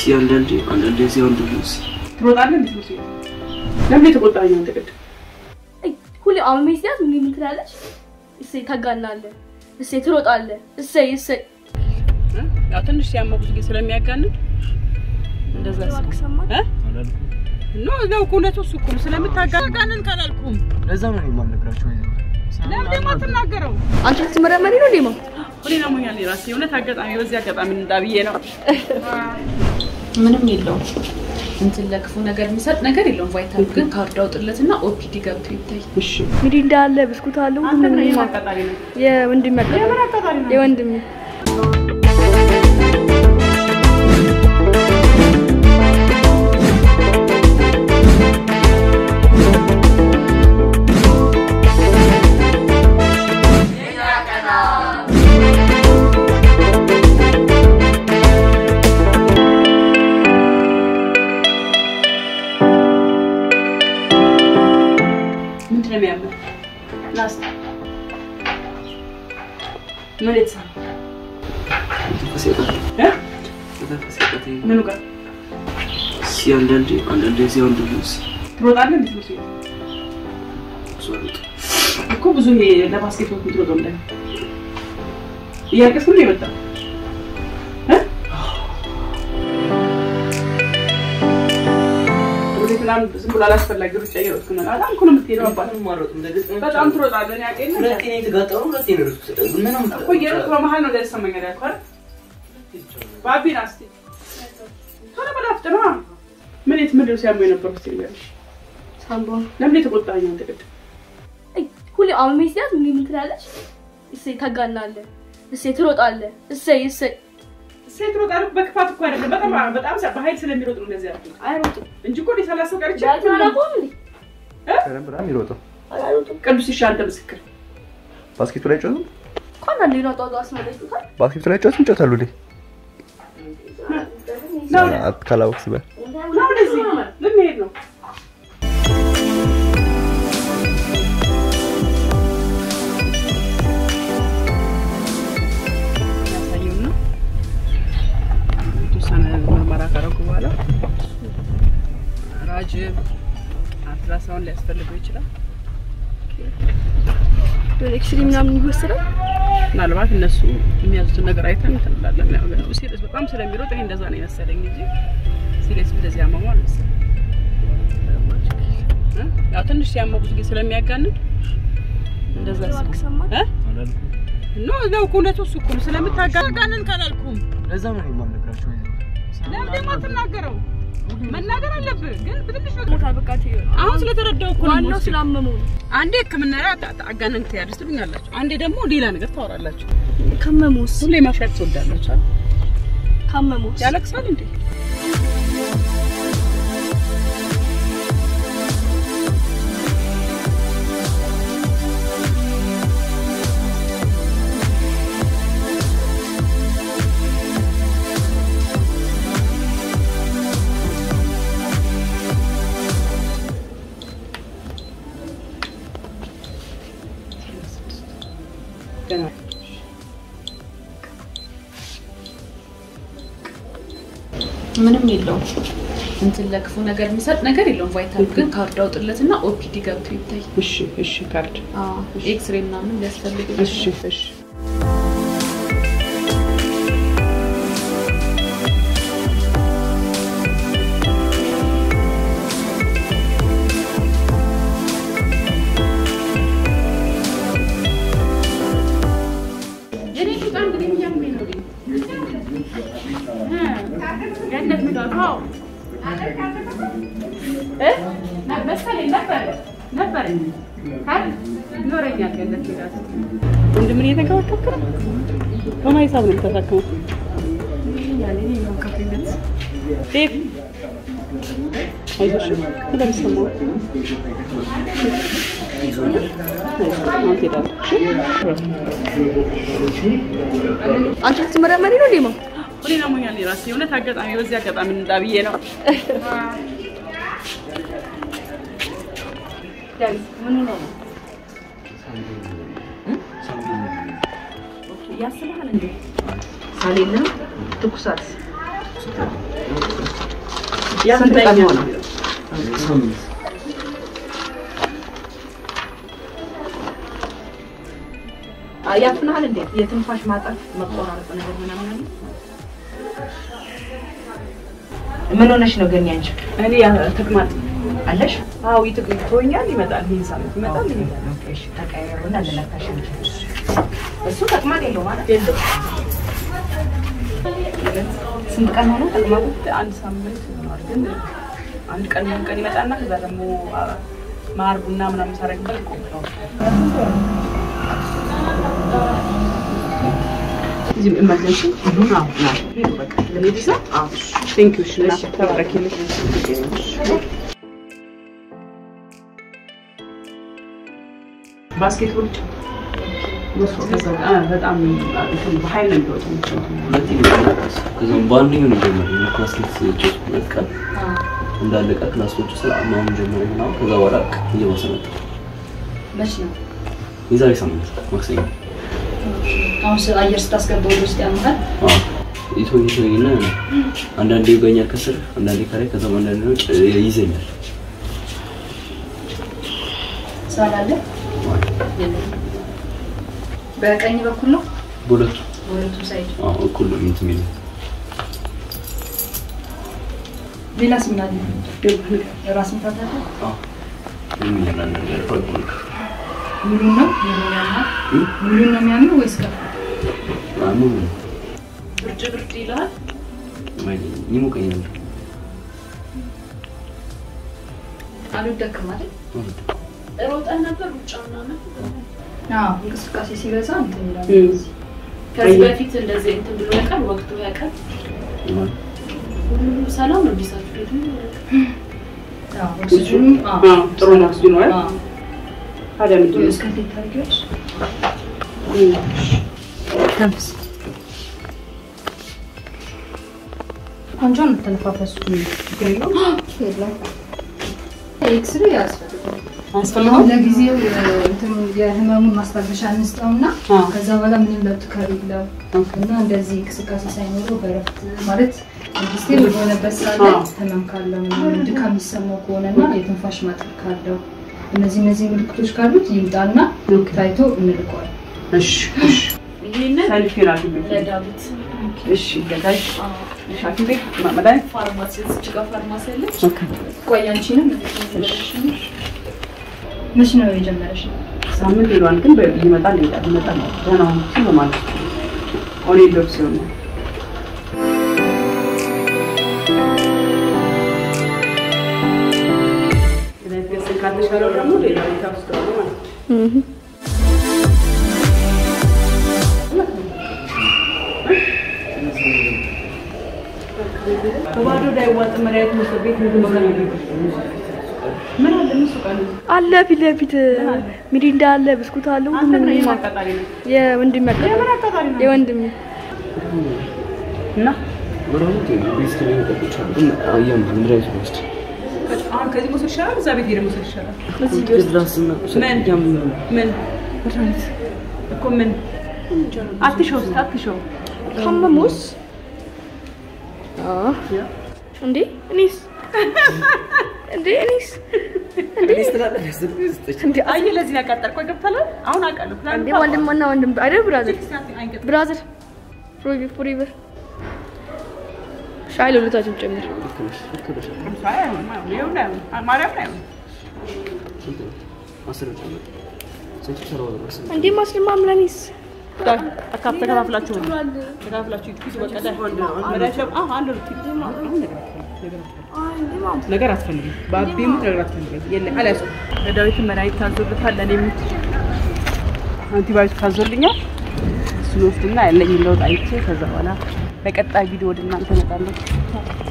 እስኪ አንዳንዴ አንዳንዴ እዚያ ወንድሙስ ትሮጣለህ እንዴ? ነው ለምን የተቆጣኝ አንተ ቅድም? ሁሌ አሁን ሜሲያስ ምን ምን ትላለች? እሰይ ታጋናለህ፣ እሰይ ትሮጣለህ፣ እሰይ እሰይ ያው ትንሽ ሲያመው ብዙ ጊዜ ስለሚያጋንን እንደዛ ባልክ ሰማህ? ኖ ነው እኮ እውነቱ እሱ እኮ ነው። ስለምታጋንን ካላልኩም ለዛ ነው የማልነግራቸው ለምን ደግሞ አትናገረው? አንቺ ልትመረመሪ ነው ዴማ? ሁሌ አሞኛል የራሴ እውነት አጋጣሚ በዚህ አጋጣሚ እንዳብዬ ነው። ምንም የለውም። እንትን ለክፉ ነገር የሚሰጥ ነገር የለውም። ቫይታል ግን ካርድ አውጥለትና ኦፒዲ ገብቶ ይታይ። እሺ ሚሪንዳ አለ፣ ብስኩት አለ፣ አንተ ሁሉም ነው ነገር የማን አለ። አጋጣሚ ነው? የወንድሜ አጋጣሚ የምን አጋጣሚ ነው? የወንድሜ ምንድን ነው የሚያምር? ላስ ምን የተሰማ እ? ምኑ ጋር እስኪ አንዳንዴ አንዳንዴ እዚያ ወንድሙስ ትሮጣለህ እንዴ? ነው እኮ ብዙ ይሄ ለባስኬትቦል የምትሮጠው እንደ እያለቀስክ ነው የመጣው እ? ወደ ትናንት ዝም ብሎ አላስፈላጊ ሩጫ እየሮጥክ ነው። በጣም እኮ ነው የምትሄደው አባት። በጣም ትሮጣለህ። እኔ አውቄ የለ እኮ እየሮጥክ በመሀል ነው እንደዚህ ይሰማኛል ያልኩህ አይደል? ባቢና እስኪ ቶሎ በል አፍጥነዋ። ምን የት ምንድን ነው ሲያመው የነበረው? እስኪ ንገረኝ። ሳምባ ለምን የተቆጣኝ አንተ ቅድም? ሁሌ አሁን ሜሲያስ ምን ምን ትላለች? እሰይ ታጋናለህ፣ እሰይ ትሮጣለህ፣ እሰይ እሰይ ሴት ሮጣለሁ በክፋት እኮ አይደለም። በጣም በጣም በኃይል ስለሚሮጥ ነው እንደዚህ ያልኩት አይሮጡም። እንጂ እኮ እኔ ሳላስበው ቀርቼ ዳልተን አላውቀውም እንዴ? የሚሮጠው አይሮጡም ቅዱስ ይሻ አንተ ምስክር ባስኬቱ ላይ ጮትም እኮ አንዳንዴ ነው ጧጧ አስመለጡታል። ባስኬቱ ላይ ጮትም ጮታሉ እንዴ ነው ካላወቅስ በል ነው እንደዚህ ልንሄድ ነው ያሳየውና የተወሰነ ምርመራ ካረጉ በኋላ ራጅ አልትራሳውንድ ሊያስፈልገው ይችላል። ወደ ኤክስሬ ምናምን ይወሰዳል። ምናልባት እነሱ የሚያዙትን ነገር አይተን እንትን እንላለን። ያው ግን ሲሪየስ በጣም ስለሚሮጥ ይሄ እንደዛ ነው የመሰለኝ እንጂ ሲሪየስ እንደዚህ ያመመው አልመሰለኝም። እ? ያው ትንሽ ሲያመው ብዙ ጊዜ ስለሚያጋንን እንደዛ ባልክ ሰማህ? እ? ኖ ነው እኮ እውነቱ እሱ እኮ ነው። ስለምታጋንን ካላልኩም ለዛ ነው የማልነግራቸው ለምን ደግሞ አትናገረው? መናገር አለብህ ግን በትንሽ ነገር ሞታ በቃ ትይዩ አሁን ስለተረዳው እኮ ነው ዋናው የምወስደው። ስላመመው ነው። አንዴ ሕክምና ላይ አታ- አታ- አጋነን ትያለሽ ትሉኛላችሁ፣ አንዴ ደግሞ ሌላ ነገር ታወራላችሁ። ካመመውስ ሁሌ ማሻቅ ትወዳላችሁ። አይደል? ካመመውስ ያለቅሳል እንዴ? ገና ምንም የለውም። እንትን ለክፉ ነገር የሚሰጥ ነገር የለውም። ቫይታል ግን ካርድ አውጥለትና ኦፒዲ ገብቶ ይታይ። እሺ፣ እሺ፣ ካርድ ኤክስሬ ምናምን ሊያስፈልግ እሺ፣ እሺ። የኔ ጡጣ እንግዲህ እያመመኝ ነው። እ ገነት ምጣት አዎ እ መሰለኝ ነበረ ነበረ ካል ይኖረኛል ገነት ምጣት ወንድምን እየተንከባከብክ ነው? በማን ሂሳብ ነው የምታሳክመው? ዴቭ አይዞሽ እንደምትሰማው አሁን ትሄዳለህ። እሺ? አንቺ ልትመረመሪ ነው ዴማ? ሁሌ አሞኛል የራሴ እውነት አጋጣሚ በዚህ አጋጣሚ እንዳብዬ ነው። ያስባል እንዴ? ሳሌና ትኩሳት ስንት ቀን ሆነው? ሳምንት ያፍናል እንዴ? የትንፋሽ ማጠር መቆራረጥ ነገር ምናምን አለ? ምን ሆነሽ ነው ግን ያንቺ እኔ ተቅማጥ አለሽ? አዎ ይትቶኛል፣ ይመጣል። ይህን ሳምንት ይመጣል፣ ይሄዳል። እሺ ተቀየሩና ልለካሽ እንጂ እሱ ተቅማጥ የለው ማለት የለው ስንት ቀን ሆነ ተቅማጡ? አንድ ሳምንት ይሆናል። ግን አንድ ቀን ምን ቀን ይመጣና ከዛ ደግሞ አ፣ ማር ቡና ምናምን ሳረግበት ይቆምጠዋል። እዚህ ኢመርጀንሲ ሄዱ በቃ ለሄድ ሰው ቴንክ ዩ እሺ እናት ተባረኪልኝ። ባስኬትቦል በጣም እንትን በኃይል ነው የሚወጣው። ሁለት ይመጣል። ከዛም በአንደኛው ነው የጀመረው የባስኬት ጨዋታ ሁለት ቀን እንዳለቀ ክላሶች ስለ አማም ጀመረ ምናምን ከዛ በኋላ እየባሰ መጣ። መች ነው የዛሬ ሳምንት ማክሰኞ አሁን ስ- አየር ስታስገባ ወደ ውስጥ ያመሃል አዎ ይቶኝ ይቶኝና አንዳንዴ ይገኛል ከስር አንዳንዴ ከላይ ከዛም አንዳንዴ ነው ጭ- ይይዘኛል። ሳላለ በቀኝ በኩል ነው በሁለቱ በሁለቱም ሳይድ አዎ እኩል ነው እንትን የሚለው ሌላስ ምን አለ የራስ ምታት አለ አዎ የሚል አንዳንድ ነገር ሆነ ሙሉ ነው ሙሉ ነው የሚያምር ወይስ ከፍ ሙሉ ብርድ ብርድ ይልሃል። ይሞቀኝ ነበር አልወደክም አይደል ሮጠን ነበር ሩጫ ምናምን። አዎ እንቅስቃሴ ሲበዛ እንትን ይላል ከዚህ በፊት እንደዚህ እንትን ብሎ ያውቃል? ወቅቱ ያውቃል? ሁሉ ሰላም ነው ዲሳችሁ ሄዱ አዎ ኦክሲጅኑ አዎ አዎ ጥሩ ነው ኦክሲጅኑ አይደል? አዎ ታዲያ ምንድን ነው? እስከ እንዴት ታደርጊያለሽ እም። ተንፍስ ቆንጆ ነው የምትነፋፈሱ ችግር የለውም። የለም ኤክስሬ ያስፈልጋል አያስፈልገውም? ለጊዜው እንትኑ የህመሙን ማስታገሻ እንስጠውና አዎ። ከዛ በኋላ ምንም ለውጥ ከሌለው እና እንደዚህ እንቅስቃሴ ሳይኖረው በረፍት ማለት መንግስቴ በሆነበት ሰዓት ላይ አዎ። ህመም ካለው ምናምን ድካም የሚሰማው ከሆነና የትንፋሽ ማጠር ካለው እነዚህ እነዚህ ምልክቶች ካሉት ይምጣና ታይቶ እንልቀዋል። እሺ እሺ ይሄንን ሰልፊን አግኝ ለዳዊት እሺ ገዛሽ እሺ ሐኪም ቤት ማ- መድኃኒት ፋርማሲ እዚች ጋር ፋርማሲ አለች። ኦኬ ቆይ አንቺንም መች ነው የጀመረሽ? ሳምንት ሄዷል፣ ግን በ- ይመጣል ይሄዳል ይመጣል ደህና ሆኖ ሲል ነው ማለት ነው። ኦኔ ዶብ ሲሆን ነው መድኃኒት ገዝተን ካልተሻለው ደግሞ ሌላ ቦታ ውስጥ ነው ማለት ነው። በባዶ እንዳይዋጥ መድኃኒት መውሰድ ቤት ምግብ መብላት አለበት። ምን አለ ምን ሱቅ አለ? አለ ፊት ለፊት ሚሪንዳ አለ፣ ብስኩት አለ፣ አንተ ሁሉም ምን ነገር አቃጣሪ ነው? የወንድም የምን አቃጣሪ ነው? የወንድም እና ምናምን ቤት ከሚመጠጦች አሉ ግን አያም መድኃኒቱ ወስድ አሁን ከዚህ መውሰድ ይሻላል፣ እዛ ቤት ሄደህ መውሰድ ይሻላል። ራስና ምን ምን እኮ ምን አትሸው እስኪ አትሸው። ካመሙስ እንዴ እኔስ እንዴ እኔስ እንዴ አየህ ለዚህ ነው ያቃጠልከው። ገብቶሃል? አሁን አውቃለሁ። ፕላን እንዴ ወንድምና ወንድም አይደል ብራዘር አይንቀጥም። ብራዘር ፎሪ ፎሪቨር ሻይ ለሁለታችን ጨምር አይ አይሆንም፣ አይሆንም። ይኸውልህ አይሆንም። ማርያምን አይሆንም። አስር ጨምር ስንት ሰራው ድረስ እንዴ ማስልማ ምላኒስ አካፍ ተከፋፍላችሁ ነው ተከፋፍላችሁ ሂዱ። በቃ ዳ- መድኃኒት ለም- አዎ፣ አንድ ሁለት ሂዱ። አሁን ነገር አትፈልግም። ነገር አትፈልግም። በአቤም ነገር አትፈልግም። የለም አልያዝኩም። ለዳዊትም መድኃኒት ታዞልታል። ለእኔም አንቲባዮቲክ ታዞልኛል። እሱን ወስድና ያለኝን ለውጥ አይቼ ከዛ በኋላ በቀጣይ ቪዲዮ ወደ እናንተ እመጣለሁ።